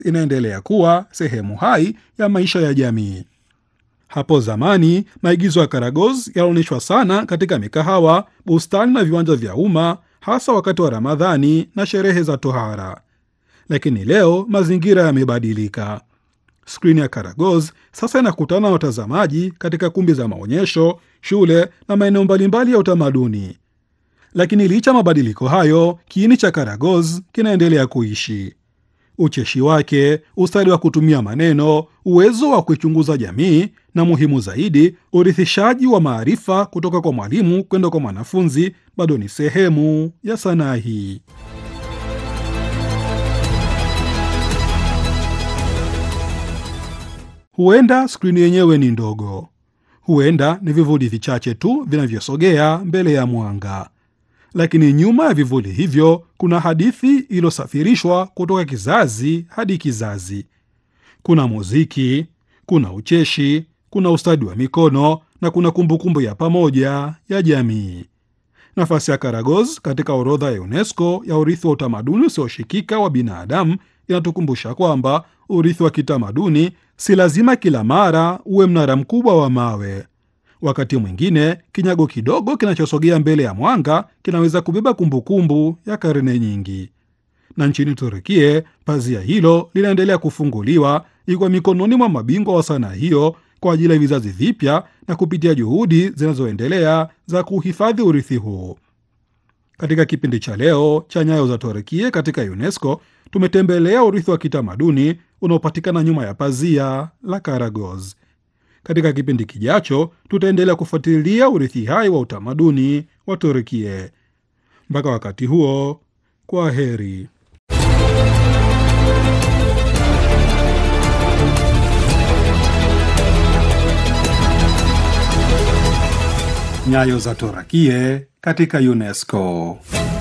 inaendelea kuwa sehemu hai ya maisha ya jamii. Hapo zamani maigizo ya Karagoz yalionyeshwa sana katika mikahawa, bustani na viwanja vya umma, hasa wakati wa Ramadhani na sherehe za tohara. Lakini leo mazingira yamebadilika. Skrini ya Karagoz sasa inakutana na watazamaji katika kumbi za maonyesho, shule na maeneo mbalimbali ya utamaduni. Lakini licha mabadiliko hayo, kiini cha Karagoz kinaendelea kuishi. Ucheshi wake, ustadi wa kutumia maneno, uwezo wa kuichunguza jamii na muhimu zaidi, urithishaji wa maarifa kutoka kwa mwalimu kwenda kwa mwanafunzi bado ni sehemu ya sanaa hii. Huenda skrini yenyewe ni ndogo, huenda ni vivuli vichache tu vinavyosogea mbele ya mwanga, lakini nyuma ya vivuli hivyo kuna hadithi iliyosafirishwa kutoka kizazi hadi kizazi. Kuna muziki, kuna ucheshi, kuna ustadi wa mikono na kuna kumbukumbu ya pamoja ya jamii. Nafasi ya Karagoz katika orodha ya UNESCO ya urithi wa utamaduni usioshikika wa binadamu inatukumbusha kwamba urithi wa kitamaduni si lazima kila mara uwe mnara mkubwa wa mawe. Wakati mwingine kinyago kidogo kinachosogea mbele ya mwanga kinaweza kubeba kumbukumbu ya karne nyingi. Na nchini Turukie, pazia hilo linaendelea kufunguliwa ikiwa mikononi mwa mabingwa wa sanaa hiyo kwa ajili ya vizazi vipya na kupitia juhudi zinazoendelea za kuhifadhi urithi huu. Katika kipindi cha leo cha Nyayo za Turukie katika UNESCO, tumetembelea urithi wa kitamaduni unaopatikana nyuma ya pazia la Karagoz. Katika kipindi kijacho, tutaendelea kufuatilia urithi hai wa utamaduni wa Turukie. Mpaka wakati huo, kwa heri. Nyayo za Turukie katika UNESCO.